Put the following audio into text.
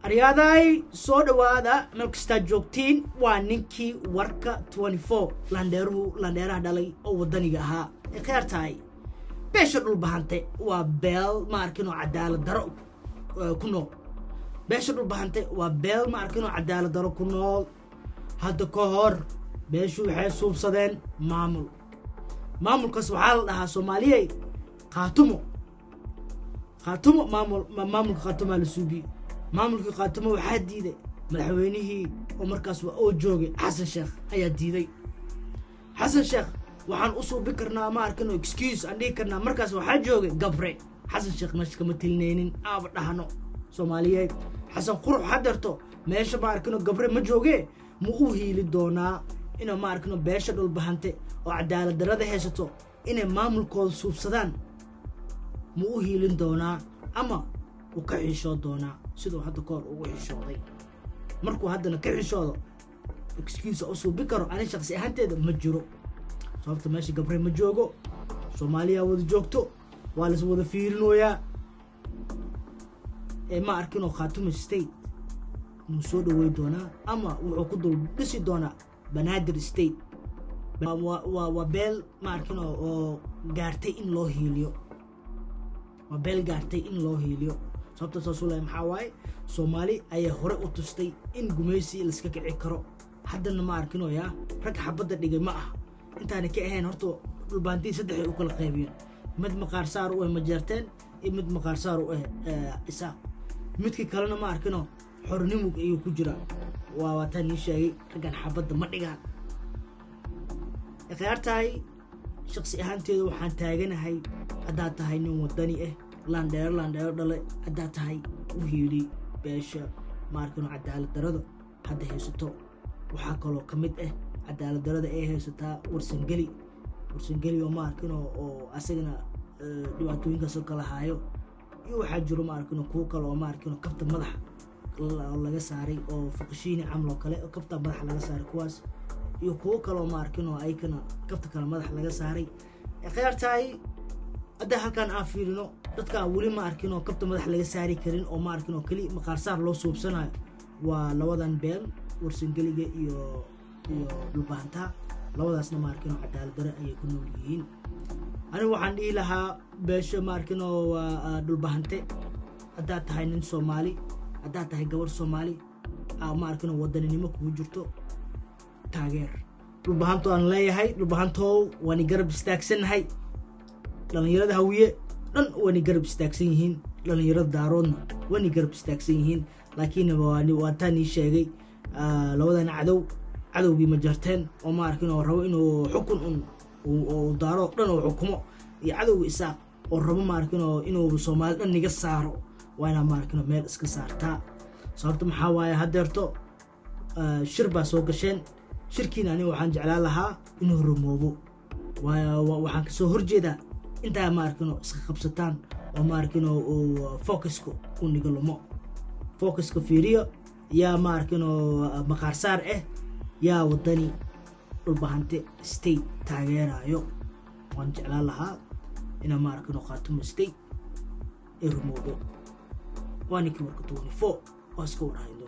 haryaaday soo dhowaada meel kastaad joogtiin waa ninkii warka landheeruhu landheeraha dhalay oo wadaniga ahaa ee kheer tahay beesha dhulbahante waa beel ma arkinoo cadaalad daro ku nool beesha dhulbahante waa beel ma arkinoo cadaalad daro ku nool hadda ka hor beeshu waxay suubsadeen maamul maamulkaas waxaa la dhahaa soomaaliyey khaatumo khaatumo maamul maamulka khaatumaa la suubiyey maamulkii khaatumo waxaa diiday madaxweynihii oo markaas waa oo joogay xasan sheekh ayaa diiday xasan sheekh waxaan u suubi karnaa ma arkano excuse aan dhihi karnaa markaas waxaa joogay gabre xasan sheekh meesha kama telinaynin aaba dhahno soomaaliyeed xasan qurux hadeerto meesha ma arkano gabre ma joogee ma u hiili doonaa inuu ma arkano beesha dhulbahante oo cadaalad darada haysato inay maamulkooda suubsadaan ma u hiilin doonaa ama uu ka xishoo doonaa siduu hadda kahor ugu xishooday markuu haddana ka xishoodo excuse u suubi karo ani shaqsi ahaanteeda ma jiro sababta meesha gabre ma joogo soomaaliya wada joogto waa las wada fiirinoyaa ee ma arkinoo khaatumo state muu soo dhawey doonaa ama wuxuu ku dul dhisi doonaa banaadir state waa beel ma arkino oo gaartay in loo hiiliyo waa beel gaartay in loo hiiliyo sababta saasuu lahay maxaa waaye soomaali ayaa hore u tustay in gumaysi laiska kici karo haddana ma arkino yaa rag xabadda dhigay ma ah intaana ka ahayn horta dhulbaantii saddexay u kala qaybiyeen mid maqaar saar u ah majeerteen iyo mid maqaar saar u ah isaaq midkii kalena ma arkino xornimug ayuu ku jira waa waataan ii sheegay raggan xabadda ma dhigaan khiyaar tahay shaqsi ahaanteeda waxaan taaganahay haddaad tahay nin wadani ah laandheero laandheero dhale haddaad tahay u hiili beesha ma arkino cadaalad darada hadda haysato waxaa kaloo ka mid ah cadaalad darada ay haysataa warsangeli warsangeli oo ma arkino oo asagana dhibaatooyinkaasoo kala haayo iyo waxaa jiro ma arkino kuwo kale oo ma arkino kabta madaxa laga saaray oo fuqishiini camal oo kale oo kabta madaxa laga saaray kuwaas iyo kuwo kaleoo ma arkino ayakana kabta kale madaxa laga saaray khiyaar tahay haddaa halkaan aan fiirino dadkaa weli ma arkin oo kabta madax laga saari karin oo ma arkin oo keli maqaarsaar loo suubsanayo waa labadan beel warsangeliga iyo iyo dhulbahantaa labadaasna ma arkin oo cadaalad dare ayay ku nool yihiin anigu waxaan dhihi lahaa beesho ma arkin oo waa dhulbahante haddaad tahay nin soomaali haddaad tahay gabar soomaali ma arkin oo wadaninimo kugu jirto taageer dhulbahanto aan leeyahay dhulbahantow waani garab istaagsannahay dhallinyarada hawiye dhan waani garab istaagsan yihiin dhallinyarada daaroodna waani garab istaagsan yihiin laakiin waataan ii sheegay labadan cadow cadowgii ma jarteen oo ma arkin oo rabo inuu xukun un daaro dhan oo xukumo iyo cadowga isaaq oo rabo ma arkin oo inuu soomaali dhan niga saaro waa inaa ma arkin meel iska saartaa sababta maxaa waaye haddeerto shir baa soo gasheen shirkiina aniga waxaan jeclaan lahaa inuu rumoobo waxaan kasoo horjeedaa intaa ma arkino iska qabsataan oo ma arkino focuska u nigalumo focuska fiiriyo yaa ma arkino maqaarsaar ah yaa wadani dhulbahante state taageerayo waan jeclaan lahaa inaa ma arkino khaatumo state ee rumoobo waa ninkii warka twenty four waa iska wadhahay